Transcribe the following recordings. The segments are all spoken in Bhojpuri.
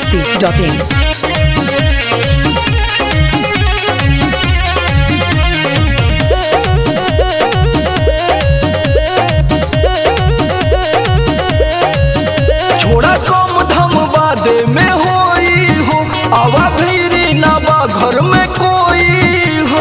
biharmasti.in छोड़ा कम धम बादे में होई हो आवा भीरी ना बा घर में कोई हो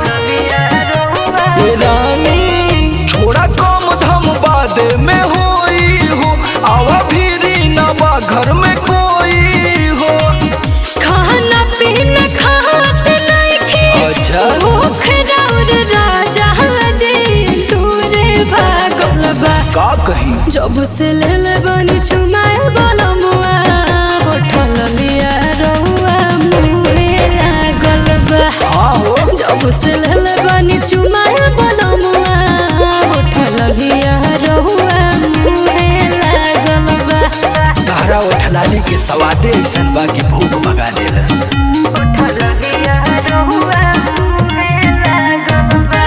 ए रानी छोड़ा कम धम बादे में होई हो आवा भीरी ना बा घर में कोई हो खाना पीना खात नइखे अच्छा। भूख राउर राजा जे तूरे भागल बा का कहीं जब से लेल बनी छुमाए बलमुआ बोठल लिया रहुआ मुहे लागल बा हाँ हो जब से लेल बनी छुमाए बलमुआ बोठल लिया रहुआ मुहे लागल बा तारा उठलाली के सवादे ऐसन बा कि भूख भगा देलस बोठल लिया रहुआ मुहे लागल बा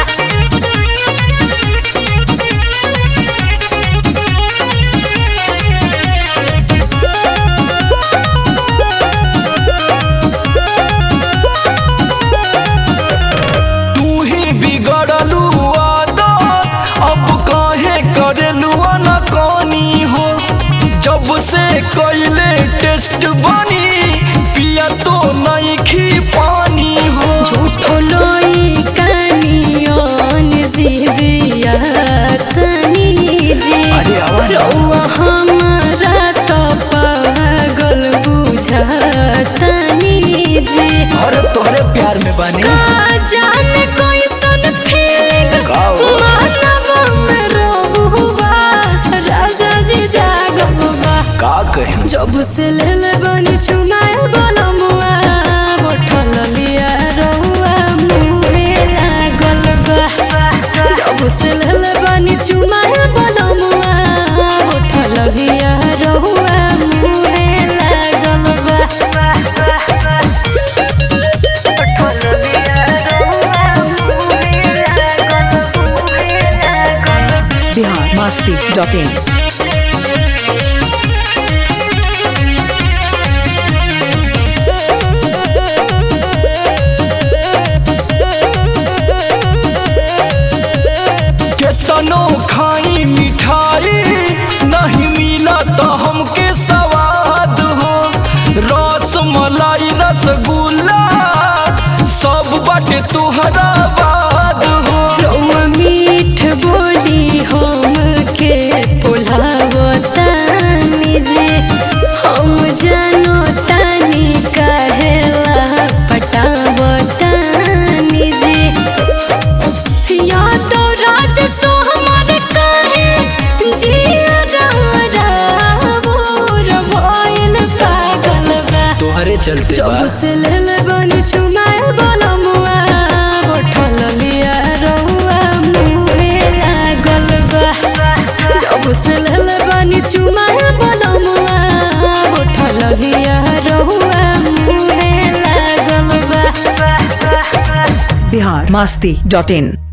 तू ही बिगड़लू आदत अब काहे करेलू न कनी हो जब से कैले टेस्ट बनी पिया तो नहीं खी पानी हो झूठो लोई कानियोन जिदिया तनी जे अरे आवाज रौआ हमारा तो पागल बुझतनी जे और तोहरे प्यार में बनी का जाने कैसन फीलिंग का हो? मानव में रोबुआ राजा जी जागबुआ का कहीं जब से लेल बनी छुमाए बलमुआ बोठल लिया रहुआ मुहे लागल बा जब से लेल बनी छुमाए बलमुआ बोठल लिया रहुआ मुहे लागल बा बोठल लिया रहुआ मुहे लागल मुहे लागल biharmasti.in केतनो खाई मिठाई नहीं मिला तो हमके स्वाद हो रस मलाई रसगुल्ला सब बाटे तुहरा बाद हो रौआ मीठ बोली हम के पुलावतानी जे हम जानो तानी कहेला पटावतानी जे या तो राज सो हमार कहे जिया रामोर भइल पागल बा तोहरे चलते जब से लेल बनी छुमाए बलमुआ बोठल लिया रहुआ मुहे लागल बा जब से लेल बनी छुमाए बलमुआ बोठल लिया रहुआ मुहे लागल बा biharmasti.in